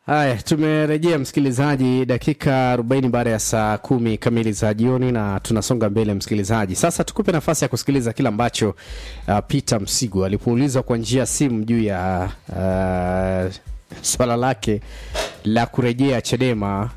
Haya, tumerejea msikilizaji, dakika 40 baada ya saa kumi kamili za jioni, na tunasonga mbele msikilizaji. Sasa tukupe nafasi ya kusikiliza kile ambacho uh, Peter Msigu alipoulizwa kwa njia ya simu juu ya uh, swala lake la kurejea Chadema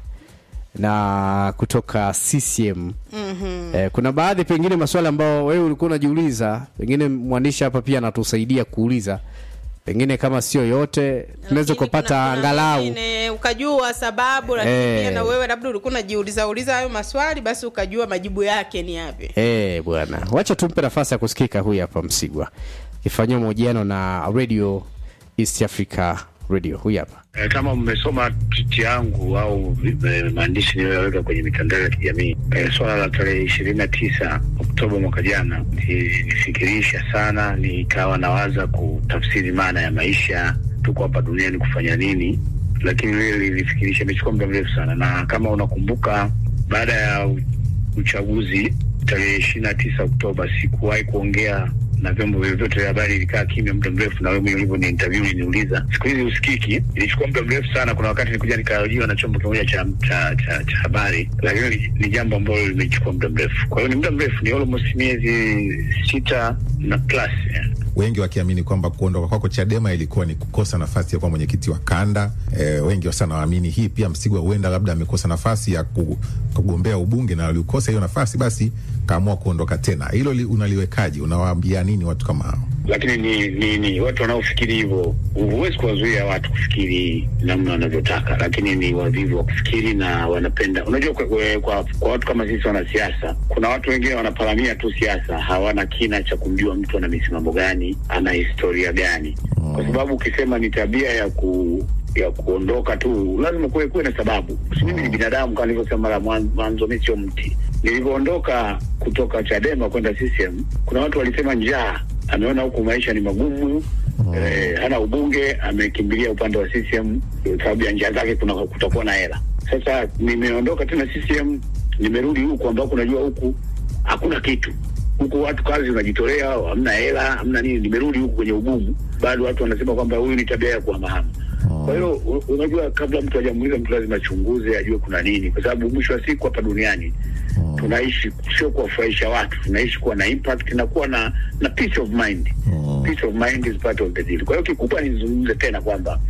na kutoka CCM. mm-hmm. Eh, kuna baadhi pengine maswala ambayo wewe ulikuwa unajiuliza, pengine mwandishi hapa pia anatusaidia kuuliza pengine kama sio yote tunaweza Lakini kupata kuna- kuna angalau mengine ukajua sababu, lakini Eh. pia na wewe labda ulikuwa unajiuliza uliza hayo maswali, basi ukajua majibu yake ni yapi. Eh, bwana, wacha tumpe nafasi ya kusikika. Huyu hapa Msigwa akifanyiwa mahojiano na Radio East Africa Radio. Huyu hapa Eh, kama mmesoma twiti yangu au eh, maandishi niliyoweka kwenye mitandao ya kijamii eh, swala la tarehe ishirini na tisa Oktoba mwaka jana nilifikirisha sana, nikawa nawaza kutafsiri maana ya maisha, tuko hapa duniani kufanya nini, lakini lile lilifikirisha, imechukua muda mrefu sana, na kama unakumbuka baada ya u- uchaguzi tarehe ishirini na tisa Oktoba sikuwahi kuongea na vyombo vyovyote vya habari, ilikaa kimya muda mrefu, na wewe mwenyewe ulivyo ni interview uliniuliza. Siku hizi usikiki, ilichukua muda mrefu sana. Kuna wakati nilikuja nikahojiwa na chombo kimoja cha cha, cha, cha habari, lakini ni, ni jambo ambalo limechukua muda mrefu. Kwa hiyo ni muda mrefu, ni almost miezi sita na plus yeah. wengi wakiamini kwamba kuondoka kwako Chadema ilikuwa ni kukosa nafasi ya kuwa mwenyekiti wa kanda. E, wengi sana waamini hii pia. Msigwa huenda labda amekosa nafasi ya ku- kugombea ubunge na aliukosa hiyo nafasi, basi kaamua kuondoka tena. Hilo li, unaliwekaje? Unawaambia nini watu kama hao? lakini ni, ni, ni watu wanaofikiri hivyo. Huwezi kuwazuia watu kufikiri namna wanavyotaka, lakini ni wavivu wa kufikiri na wanapenda. Unajua, kwa, kwa, kwa, kwa watu kama sisi wanasiasa, kuna watu wengine wanaparamia tu siasa, hawana kina cha kumjua mtu ana misimamo gani, ana historia gani, kwa sababu ukisema ni tabia ya ku ya kuondoka tu, lazima kuwe kuwe na sababu. Si mimi ni binadamu, kama nilivyosema mara mwan- mwanzo, mi sio mti. Nilivyoondoka kutoka Chadema kwenda CCM, kuna watu walisema njaa ameona huku maisha ni magumu eh, hana ubunge, amekimbilia upande wa CCM eh, sababu ya njia zake, kuna kutakuwa na hela. Sasa nimeondoka tena CCM, nimerudi huku ambako unajua huku hakuna kitu huku watu kazi unajitolea, hamna hela, hamna nini. Nimerudi huku kwenye ugumu, bado watu wanasema kwamba huyu ni tabia ya kuhamahama. Kwa hiyo u- unajua, kabla mtu hajamuuliza mtu lazima achunguze, ajue kuna nini, kwa sababu mwisho wa siku hapa duniani tunaishi sio kuwafurahisha watu, tunaishi kuwa na impact na kuwa na na peace of mind. Peace of mind is part of the deal. Kwa hiyo kikubwa nizungumze tena kwamba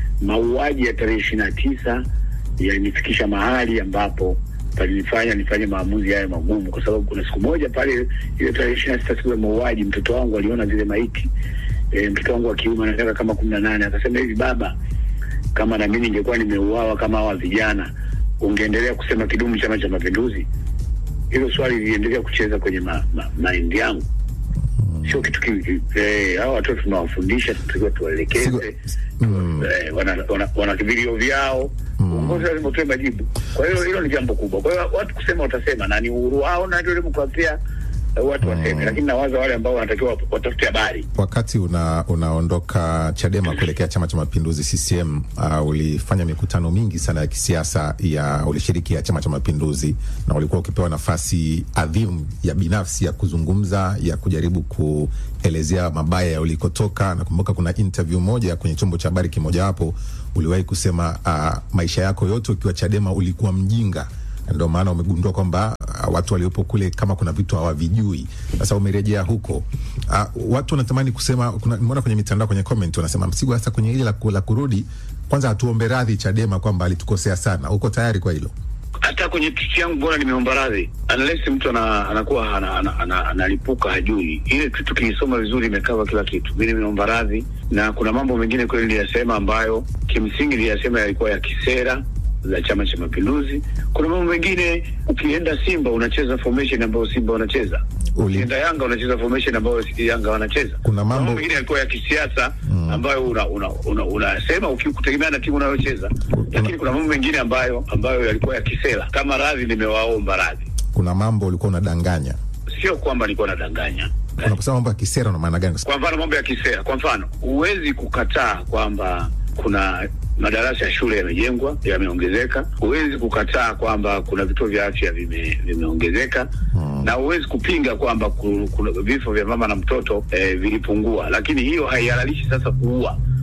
mauaji ya tarehe ishirini na tisa yalinifikisha mahali ambapo palinifanya nifanye maamuzi haya magumu, kwa sababu kuna siku moja pale, ile tarehe ishirini na sita siku ya mauaji, mtoto wangu aliona zile maiti e, mtoto wangu wa kiume ana miaka kama kumi na nane akasema hivi, baba, kama na mimi ningekuwa nimeuawa kama hawa vijana, ungeendelea kusema kidumu Chama cha Mapinduzi? Hilo swali liliendelea kucheza kwenye ma, ma, maindi yangu. Sio kitu ki- eh, hawa watoto tunawafundisha, tunatakiwa tuwaelekeze Sigo- Mm. eh, wana, wana, wana vilio vyao uongozi lazima utoe majibu. Kwa hiyo hilo ni jambo kubwa. Kwa hiyo watu kusema watasema, na ni uhuru wao na ndio demokrasia, eh, watu waseme, lakini nawaza wale ambao wanatakiwa wat- watafute habari Wakati una, unaondoka Chadema kuelekea Chama cha Mapinduzi CCM, uh, ulifanya mikutano mingi sana ya kisiasa ya ulishiriki ya Chama cha Mapinduzi na ulikuwa ukipewa nafasi adhimu ya binafsi ya kuzungumza, ya kujaribu kuelezea mabaya ya ulikotoka. Nakumbuka kuna interview moja kwenye chombo cha habari kimojawapo uliwahi kusema uh, maisha yako yote ukiwa Chadema ulikuwa mjinga ndio maana umegundua kwamba uh, watu waliopo kule kama kuna vitu hawavijui. Sasa umerejea huko, uh, watu wanatamani kusema, kuna nimeona kwenye mitandao, kwenye comment wanasema Msigwa, hasa kwenye ile la, ku- la kurudi, kwanza atuombe radhi Chadema kwamba alitukosea sana. Uko tayari kwa hilo? hata kwenye tweet yangu bora nimeomba radhi, unless mtu ana, anakuwa ana- ana- ana- analipuka hajui. Ile tweet ukiisoma vizuri imekava kila kitu. Mi nimeomba radhi, na kuna mambo mengine kweli niliyasema ambayo kimsingi niliyasema yalikuwa ya kisera za Chama cha Mapinduzi. Kuna mambo mengine, ukienda Simba unacheza formation ambayo Simba wanacheza, Uli- ukienda Yanga unacheza formation ambayo Yanga wanacheza. Kuna mambo- mengine yalikuwa ya kisiasa ambayo unasema una, una, unasema ukikutegemea na timu unayocheza, lakini kuna mambo mengine ambayo ambayo yalikuwa ya kisera. Kama radhi, nimewaomba radhi, Kuna mambo ulikuwa unadanganya, sio kwamba nilikuwa nadanganya. unaposema mambo ya kisera una maana gani? Kwa mfano mambo ya kisera, kwa mfano huwezi kukataa kwamba kuna madarasa ya shule yamejengwa yameongezeka. Huwezi kukataa kwamba kuna vituo vya afya vime- vimeongezeka na huwezi kupinga kwamba ku- kuna vifo vya mama na mtoto eh, vilipungua, lakini hiyo haihalalishi sasa kuua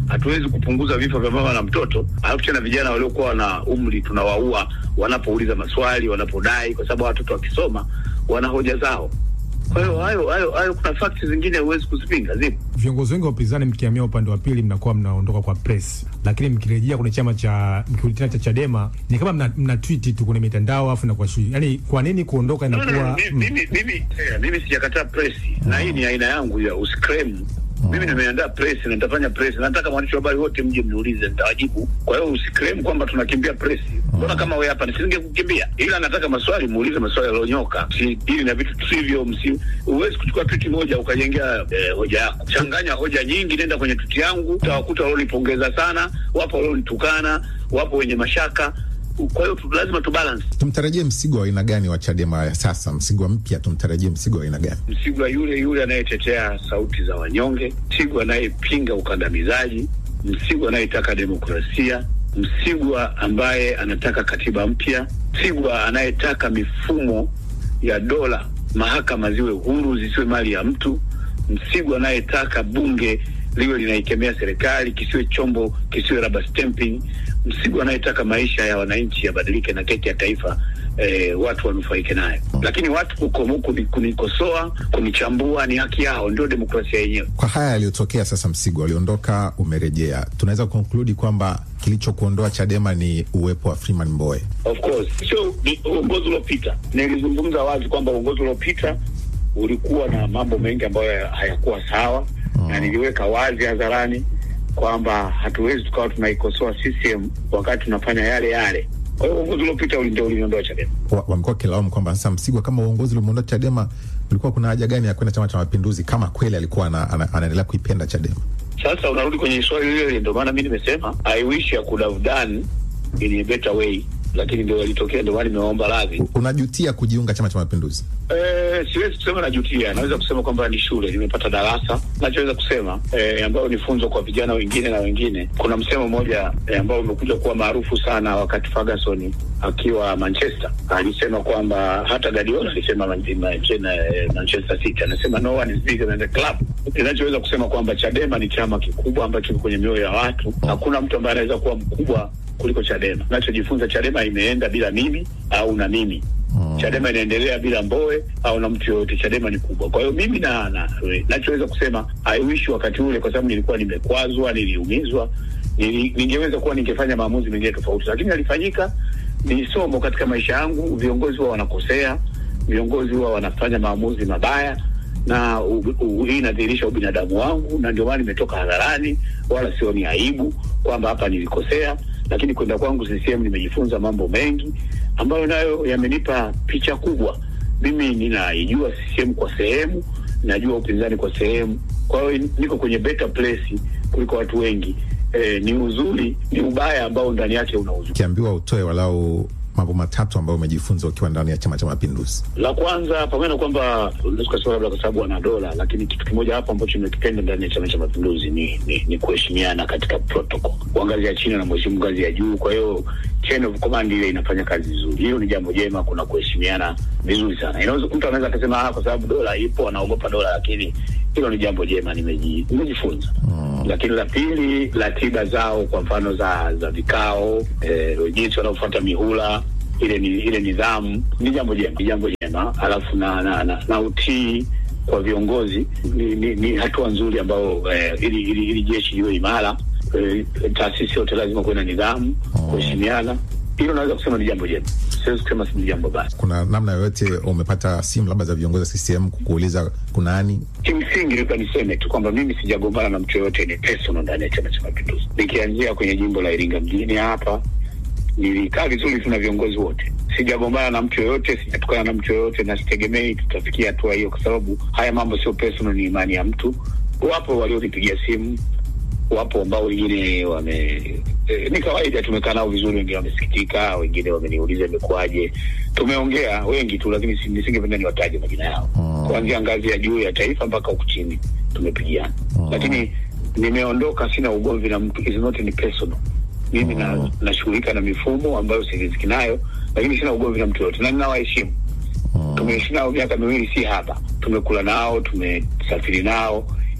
hatuwezi kupunguza vifo vya mama na mtoto, alafu tena vijana waliokuwa na umri tunawaua wanapouliza maswali, wanapodai, kwa sababu watoto wakisoma wana hoja zao. Kwa hiyo hayo hayo hayo, kuna fakti zingine huwezi kuzipinga, zipo. Viongozi wengi wa upinzani mkihamia upande wa pili mnakuwa mnaondoka kwa press, lakini mkirejea kwenye chama cha mkirudi tena cha Chadema ni kama mna, mna tweet tu kwenye mitandao afu inakuwa shui. Yani kwa nini kuondoka No, no, no, inakuwa mi- mimi mimi eh, mimi sijakataa press na hii ni aina yangu ya uscrem. Mimi nimeandaa press na nitafanya press. Nataka mwandishi wa habari wote mje mniulize, nitawajibu. Kwa hiyo usiclaim kwamba tunakimbia press. Mbona kama wewe hapa nisinge kukimbia, ila nataka maswali muulize maswali yaliyonyoka, si ili na vitu tusivyo. Msi huwezi kuchukua tweet moja ukajengea eh, hoja yako. Changanya hoja nyingi, nenda kwenye tweet yangu, utawakuta walionipongeza sana, wapo walionitukana, wapo wenye mashaka. Kwa hiyo tu- lazima tubalance. Tumtarajie msigo wa aina gani wa Chadema ya sasa? Msigo mpya, tumtarajie msigo wa aina gani? Msigwa yule yule anayetetea sauti za wanyonge, Msigwa anayepinga ukandamizaji, Msigwa anayetaka demokrasia, Msigwa ambaye anataka katiba mpya, Msigwa anayetaka mifumo ya dola, mahakama ziwe huru, zisiwe mali ya mtu, Msigwa anayetaka bunge liwe linaikemea serikali, kisiwe chombo, kisiwe rubber stamping, Msigwa anayetaka maisha ya wananchi yabadilike na keki ya taifa eh, watu wanufaike nayo. Lakini watu kukomo, kuni- kunikosoa, kunichambua ni haki yao, ndio demokrasia yenyewe. Kwa haya yaliyotokea sasa, Msigo aliondoka, umerejea, tunaweza kukonkludi kwamba kilichokuondoa Chadema ni uwepo wa Freeman Mbowe. Of course sio ni uongozi uliopita. Nilizungumza wazi kwamba uongozi uliopita ulikuwa na mambo mengi ambayo hayakuwa sawa na niliweka wazi hadharani kwamba hatuwezi tukawa tunaikosoa CCM wakati tunafanya yale yale. Kwa hiyo uongozi uliopita uli- ndio uliondoa Chadema. Wa- Wamekuwa wakilaumu kwamba sasa Msigwa, kama uongozi ulimuondoa Chadema, ulikuwa kuna haja gani ya kwenda Chama cha Mapinduzi kama kweli alikuwa ana, ana, anaendelea kuipenda Chadema? Sasa unarudi kwenye swali lile lile, ndio maana mi nimesema I wish I could have done in a better way, lakini ndio yalitokea, ndio maana nimeomba radhi. U- Unajutia kujiunga Chama cha Mapinduzi? Eh, siwezi kusema najutia, naweza kusema kwamba ni shule, nimepata darasa. Nachoweza kusema eh, ambayo ni funzo kwa vijana wengine na wengine. Kuna msemo mmoja eh, ambao umekuja kuwa maarufu sana wakati Ferguson akiwa Manchester alisema kwamba hata Guardiola alisema Man- Man- eh, Manchester City anasema no one is bigger than the club. Ninachoweza kusema kwamba Chadema ni chama kikubwa ambacho kiko kwenye mioyo ya watu. Hakuna mtu ambaye anaweza kuwa mkubwa kuliko Chadema. Nachojifunza, Chadema imeenda bila mimi au na mimi Chadema inaendelea bila Mbowe au na mtu yoyote. Chadema ni kubwa. Kwa hiyo mimi na, na nachoweza kusema I wish wakati ule, kwa sababu nilikuwa nimekwazwa, niliumizwa, nili, ningeweza kuwa ningefanya maamuzi mengine tofauti, lakini alifanyika. Ni somo katika maisha yangu. Viongozi huwa wanakosea, viongozi huwa wanafanya maamuzi mabaya na u- u- hii inadhihirisha ubinadamu wangu, na ndio maana nimetoka hadharani, wala sioni aibu kwamba hapa nilikosea. Lakini kwenda kwangu CCM nimejifunza mambo mengi ambayo nayo yamenipa picha kubwa. Mimi ninaijua CCM kwa sehemu, najua upinzani kwa sehemu, kwa hiyo niko kwenye better place kuliko watu wengi. E, ni uzuri, ni ubaya ambao ndani yake una uzuri. Ukiambiwa utoe walau mambo matatu ambayo umejifunza ukiwa ndani ya Chama cha Mapinduzi. La kwanza, pamoja na kwamba unaweza kusema labda kwa sababu wana dola, lakini kitu kimoja hapo ambacho nimekipenda ndani ya Chama cha Mapinduzi ni, ni, ni kuheshimiana katika protocol. Wa ngazi ya chini na mheshimu ngazi ya juu, kwa hiyo chain of command ile inafanya kazi vizuri. Hilo ni jambo jema, kuna kuheshimiana vizuri sana. Inaweza mtu anaweza akasema ah, kwa sababu dola ipo anaogopa dola, lakini hilo ni jambo jema, nimeji- nimejifunza lakini la pili, ratiba zao kwa mfano za za vikao eh, jinsi wanaofuata mihula ile ni ile nidhamu ni jambo jema, ni jambo jema. Alafu na na, na, na utii kwa viongozi ni, ni, ni hatua nzuri ambayo eh, ili, ili, ili jeshi liwe imara eh, taasisi yote lazima kuwe na nidhamu, kuheshimiana. Hilo naweza kusema ni jambo jema, siwezi kusema si ni jambo baya. Kuna namna yoyote umepata simu labda za viongozi wa CCM kukuuliza kunani? Kimsingi labda niseme tu kwamba mimi sijagombana na mtu yoyote, ni personal ndani ya Chama cha Mapinduzi. Nikianzia kwenye jimbo la Iringa mjini hapa, nilikaa vizuri tu na viongozi wote, sijagombana na mtu yoyote, sijatukana na mtu yoyote, na sitegemei tutafikia hatua hiyo, kwa sababu haya mambo sio personal, ni imani ya mtu. Wapo walionipigia simu, wapo ambao wengine wame eh, ni kawaida, tumekaa nao vizuri, wengine wamesikitika, wengine wameniuliza imekuwaje. Tumeongea wengi tu, lakini si- nisingependa niwataje majina yao, kuanzia ngazi ya juu ya taifa mpaka huku chini tumepigiana, lakini nimeondoka, sina ugomvi na mtu, is not ni personal. Mimi na nashughulika na mifumo ambayo siriziki nayo, lakini sina ugomvi na mtu yoyote na ninawaheshimu tumeishi nao miaka miwili si haba, tumekula nao, tumesafiri nao.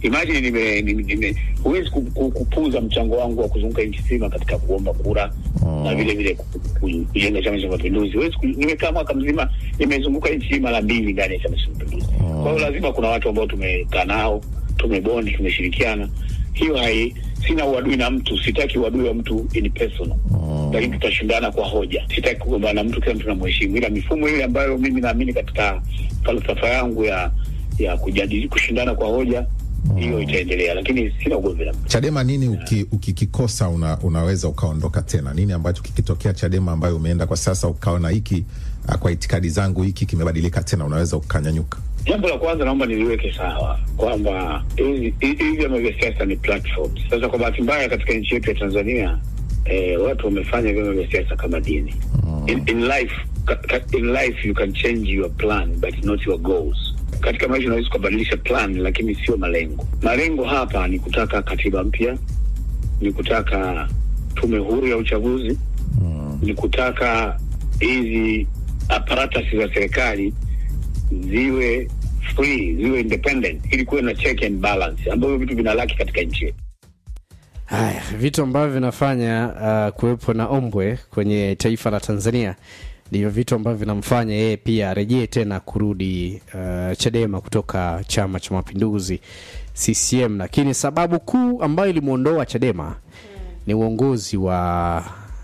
imagine nime, nime, nime huwezi ku- ku- kupuuza mchango wangu wa kuzunguka nchi nzima katika kuomba kura Oh. na vile vile ku- ku- kujenga chama cha mapinduzi huwezi ku- nimekaa mwaka mzima nimezunguka nchi hii mara mbili ndani ya chama cha mapinduzi kwa hiyo lazima kuna watu ambao tumekaa nao tumebondi tumeshirikiana hiyo hai sina uadui na mtu sitaki uadui wa mtu in personal lakini tutashindana kwa hoja sitaki kugombana na mtu kila mtu namheshimu ila mifumo ile ambayo mimi naamini katika falsafa yangu ya ya kujadili kushindana kwa hoja hiyo itaendelea lakini sina ugomvi na mtu Chadema nini uki- ukikikosa una, unaweza ukaondoka tena? Nini ambacho kikitokea Chadema ambayo umeenda kwa sasa ukaona hiki ah, kwa itikadi zangu hiki kimebadilika tena, unaweza ukanyanyuka? Jambo la kwanza naomba niliweke sawa kwamba hizi hizi vyama vya siasa ni platforms. Sasa kwa bahati mbaya katika nchi yetu ya Tanzania eh, watu wamefanya vyama vya siasa kama dini. In, in life ka, ka, in life you can change your plan but not your goals. Katika maisha unaweza ukabadilisha plan lakini sio malengo. Malengo hapa ni kutaka katiba mpya, ni kutaka tume huru ya uchaguzi, ni kutaka hizi apparatus za serikali ziwe free ziwe independent ili kuwe na check and balance ambavyo vitu vinalaki katika nchi yetu Haya, vitu ambavyo vinafanya uh, kuwepo na ombwe kwenye taifa la Tanzania ndivyo vitu ambavyo vinamfanya yeye pia arejee tena kurudi uh, Chadema kutoka Chama cha Mapinduzi CCM, lakini sababu kuu ambayo ilimwondoa Chadema ni uongozi wa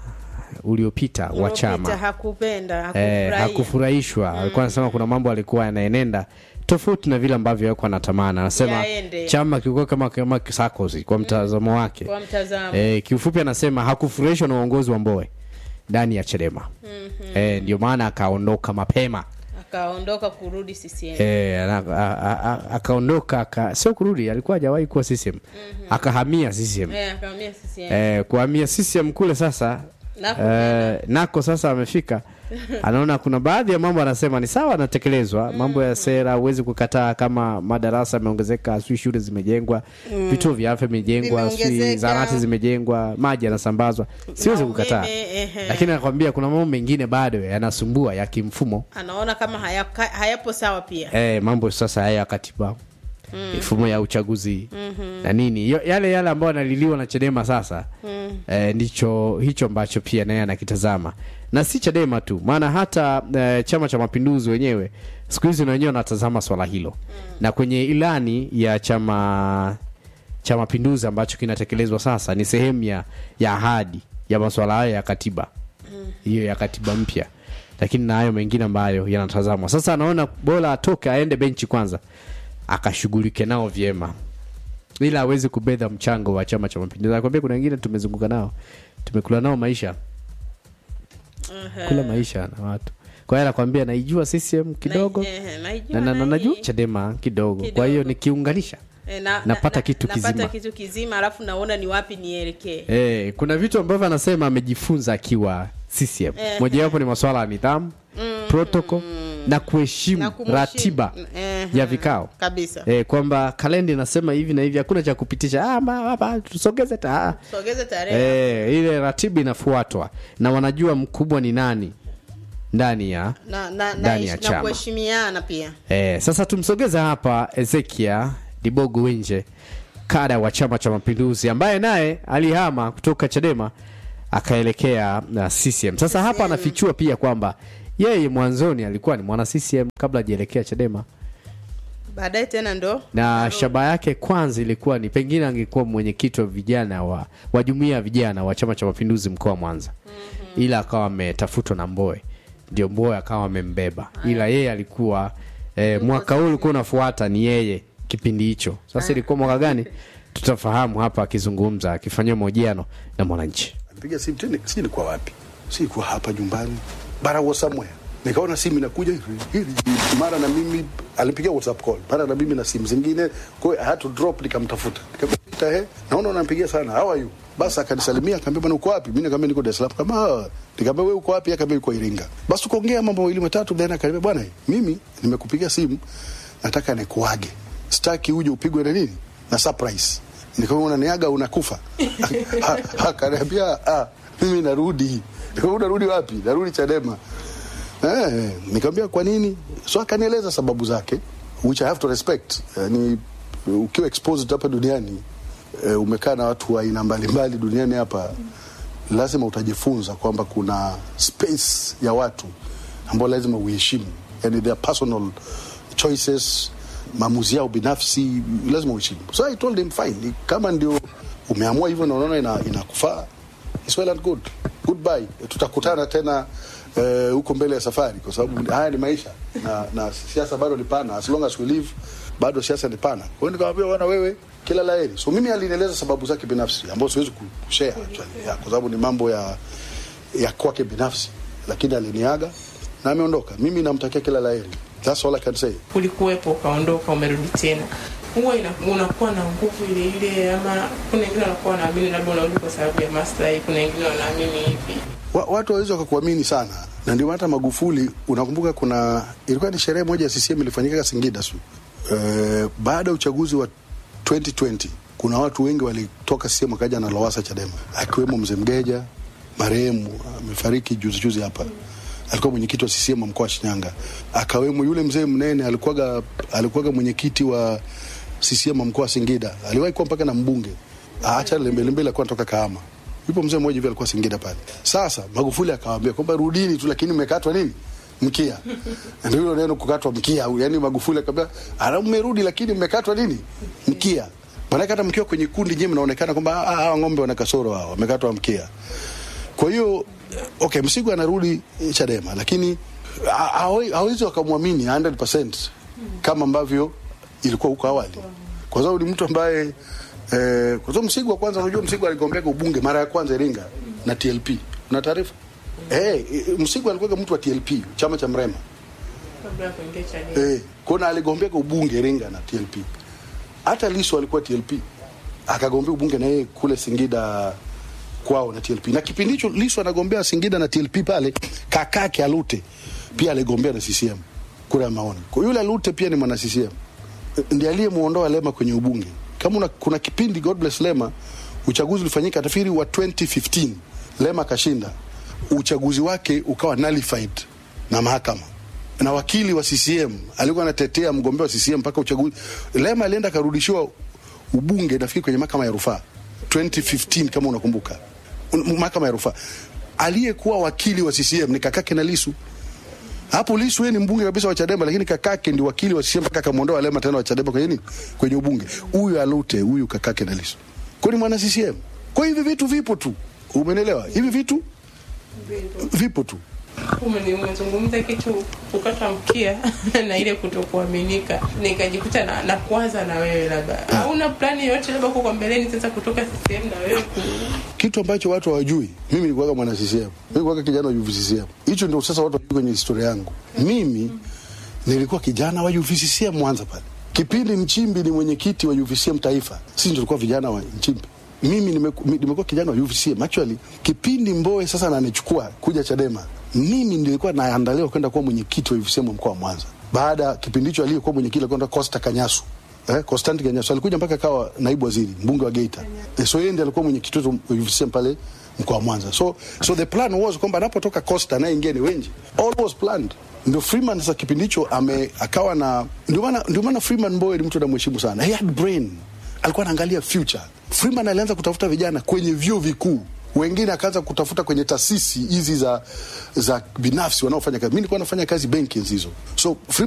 uliopita wa Uliopita chama hakupenda eh, hakufurahia. hakufurahishwa alikuwa anasema kuna mambo alikuwa yanaenenda tofauti na vile ambavyo alikuwa anatamani anasema Yaende. chama kilikuwa kama kama Sarkozy kwa mtazamo wake kwa mtazamo eh, kiufupi anasema hakufurahishwa na uongozi wa Mbowe ndani ya Chadema eh, ndio maana akaondoka mapema akaondoka kurudi CCM eh, ana- a- a- a- akaondoka aka, sio kurudi alikuwa hajawahi kuwa CCM akahamia CCM eh, akahamia CCM eh, kuhamia CCM kule sasa Nako eh, nako sasa amefika anaona kuna baadhi ya mambo anasema ni sawa anatekelezwa mambo ya sera huwezi kukataa kama madarasa yameongezeka sijui shule zimejengwa vituo vya afya vimejengwa sijui Vimeongezeka. zahanati zimejengwa maji yanasambazwa siwezi Na kukataa umeme, ehe. lakini anakwambia kuna mambo mengine bado yanasumbua ya kimfumo anaona kama hayaka, hayapo sawa pia eh, mambo sasa haya ya katiba mifumo ya uchaguzi na nini Yo- yale yale ambayo analiliwa na Chadema sasa eh, ndicho hicho ambacho pia naye anakitazama na si Chadema tu, maana hata eh, Chama cha Mapinduzi wenyewe siku hizi na wenyewe wanatazama swala hilo na kwenye ilani ya chama cha Mapinduzi ambacho kinatekelezwa sasa ni sehemu ya, ya ahadi ya masuala hayo ya katiba hiyo ya katiba mpya, lakini na hayo mengine ambayo yanatazamwa sasa. Anaona bora atoke aende benchi kwanza akashughulike nao vyema, ila awezi kubedha mchango wa Chama cha Mapinduzi. Nakwambia kuna wengine tumezunguka nao, tumekula nao maisha, kula maisha na watu. Kwa hiyo anakwambia naijua CCM kidogo Na- eh, naijua na, na, na, na najua hii. Chadema kidogo. Kwa Kidogo. hiyo nikiunganisha Eh, na, Napata na, kitu napata kizima. kitu kizima alafu naona ni wapi nielekee Eh, kuna vitu ambavyo anasema amejifunza akiwa CCM. Mojawapo ni masuala ya nidhamu, protocol na kuheshimu Na kumheshimu. ratiba Eh, ya vikao. kabisa Eh, kwamba kalenda inasema hivi na hivi, hakuna cha kupitisha. Ah, ma, hapa tusogeze ta. ah. sogeze tarehe Eh, ile ratiba inafuatwa na wanajua mkubwa ni nani ndani ya na, na, na, ndani ya na chama. kuheshimiana pia Eh, sasa tumsogeze hapa Ezekia Dibogo Wenje, kada wa Chama cha Mapinduzi ambaye naye alihama kutoka Chadema akaelekea na CCM. Sasa hapa anafichua pia kwamba yeye mwanzoni alikuwa ni mwana CCM kabla hajaelekea Chadema, baadaye tena ndo na shaba yake kwanza ilikuwa ni pengine angekuwa mwenyekiti wa vijana wa, wa jumuiya ya vijana wa Chama cha Mapinduzi mkoa wa Mwanza, ila akawa ametafutwa na Mboe, ndio Mboe akawa amembeba, ila yeye alikuwa eh, mwaka huu ulikuwa unafuata ni yeye kipindi hicho. Sasa ilikuwa mwaka gani? Tutafahamu hapa akizungumza, akifanyia mahojiano na Mwananchi. Nipiga simu tena, sijui nilikuwa wapi, sikuwa hapa nyumbani, bara was somewhere. Nikaona simu inakuja hivi hivi, mara na mimi alipigia WhatsApp call, mara na mimi na simu zingine, kwa hiyo I had to drop, nikamtafuta, nikamwita, he, naona unampigia sana, how are you? Basi akanisalimia akaambia, bwana uko wapi? Mimi nikamwambia niko Dar es Salaam. Kama "Ah." nikamwambia wewe uko wapi? Akaambia yuko Iringa. Basi tukaongea mambo mawili matatu, then akaniambia, bwana mimi nimekupigia simu, nataka nikuage, sitaki uje upigwe na nini na surprise. Nikamwambia unaniaga unakufa? Ha- Akaniambia ah, mimi narudi. Nikamwambia unarudi wapi? Narudi Chadema. Eh, nikamwambia kwa nini? So akanieleza sababu zake which I have to respect. Yani ukiwa exposed hapa duniani e, umekaa na watu wa aina mbalimbali duniani hapa lazima utajifunza kwamba kuna space ya watu ambao lazima uheshimu yani their personal choices maamuzi yao binafsi lazima uheshimu so i told him fine kama ndio umeamua hivyo na unaona ina- inakufaa it's well and good goodbye tutakutana tena eh, huko mbele ya safari kwa sababu haya ni maisha na, na siasa bado ni pana as long as we live bado siasa ni pana kwa hiyo nikamwambia bwana wewe kila la heri so mimi alinieleza sababu zake binafsi ambazo siwezi ku- kushare actually yeah, kwa sababu ni mambo ya ya kwake binafsi lakini aliniaga na ameondoka mimi namtakia kila la heri that's all i can say ulikuwepo ukaondoka umerudi tena huwa ina- unakuwa na nguvu ile ile ama kuna wengine wanakuwa wanaamini labda unarudi kwa sababu ya maslahi kuna wengine wanaamini hivi wa, watu wawezi wakakuamini sana na ndio maana hata Magufuli unakumbuka kuna ilikuwa ni sherehe moja ya CCM ilifanyika Singida su e, baada ya uchaguzi wa 2020 kuna watu wengi walitoka CCM wakaja na Lowassa Chadema akiwemo mzee Mgeja marehemu amefariki juzi juzi hapa alikuwa mwenyekiti wa CCM wa mkoa wa Shinyanga akawemo yule mzee mnene alikuwaga alikuwaga mwenyekiti wa CCM wa mkoa wa Singida aliwahi kuwa mpaka na mbunge acha lembelembele alikuwa anatoka Kahama yupo mzee mmoja hivi alikuwa Singida pale. Sasa Magufuli akawaambia kwamba rudini tu, lakini mmekatwa nini mkia. Ndio hilo neno kukatwa mkia, yani Magufuli akamwambia ana mmerudi, lakini mmekatwa nini mkia. Maana hata mkiwa kwenye kundi nyewe mnaonekana kwamba ah, hawa ng'ombe wana kasoro hao, wamekatwa mkia. Kwa hiyo okay, Msigwa anarudi eh, Chadema, lakini ha- hawe- hawezi wakamwamini 100% kama ambavyo ilikuwa huko awali, kwa sababu ni mtu ambaye eh, kwa sababu Msigwa kwanza, unajua Msigwa aligombea ubunge mara ya kwanza Iringa na TLP, una taarifa? Eh, eh, Msigwa alikuwa mtu wa TLP, chama cha Mrema kabla ya kuingia Chadema eh, kuna aligombea ubunge Iringa na TLP. Hata Lissu alikuwa TLP akagombea ubunge na yeye kule Singida kwao na TLP, na kipindi hicho Lissu anagombea Singida na TLP pale, kakake Alute pia aligombea na CCM kura ya maoni. Kwa yule Alute pia ni mwana CCM, ndiye aliyemuondoa Lema kwenye ubunge. Kama una, kuna kipindi God bless Lema, uchaguzi ulifanyika tafiri wa 2015 Lema kashinda, uchaguzi wake ukawa nullified na mahakama na wakili wa CCM alikuwa anatetea mgombea wa CCM mpaka uchaguzi. Lema alienda akarudishiwa ubunge nafikiri kwenye mahakama ya rufaa 2015 kama unakumbuka, Un- mahakama ya rufaa. Aliyekuwa wakili wa CCM ni kakake na Lisu. Hapo Lisu yeye ni mbunge kabisa wa Chadema, lakini kakake ndi wakili wa CCM mpaka akamwondoa Lema tena wa Chadema kwenye nini, kwenye ubunge. Huyu Alute, huyu kakake na Lisu, kwa ni mwana CCM. Kwa hivi vitu vipo tu, umenelewa? Hivi vitu vipo tu. Ume- umezungumza kitu kukata mkia na ile kutokuaminika nikajikuta na, na kuwaza na wewe labda hauna plani yoyote labda huko kwa mbeleni sasa kutoka CCM na wewe ku, kitu ambacho watu hawajui mimi nilikuwaga mwana CCM mimi nilikuwaga kijana wa UVCCM hicho ndio sasa watu wajui kwenye historia yangu mimi nilikuwa kijana wa UVCCM Mwanza pale kipindi Nchimbi ni mwenyekiti wa UVCCM taifa sisi ndio tulikuwa vijana wa Nchimbi mimi nimeku- mi- nimekuwa kijana wa UVCCM actually kipindi Mbowe sasa ananichukua kuja Chadema mimi nilikuwa naandaliwa kwenda kuwa mwenyekiti wa UVCCM wa mkoa wa Mwanza baada ya kipindi hicho aliyekuwa mwenyekiti alikuwa anaitwa Costa Kanyasu eh, Constantine Kanyasu alikuja mpaka akawa naibu waziri mbunge wa Geita eh, so yeye ndiye alikuwa mwenyekiti wetu wa UVCCM pale mkoa wa Mwanza so so the plan was kwamba anapotoka Costa naye ingie ni Wenji all was planned ndio Freeman sasa kipindi hicho ame akawa na ndio maana ndio maana Freeman Mbowe ni mtu anamheshimu sana he had brain alikuwa anaangalia future Freeman alianza kutafuta vijana kwenye vyuo vikuu wengine akaanza kutafuta kwenye taasisi hizi za za binafsi wanaofanya kazi. Mimi nilikuwa nafanya kazi benki enzi hizo, so Freeman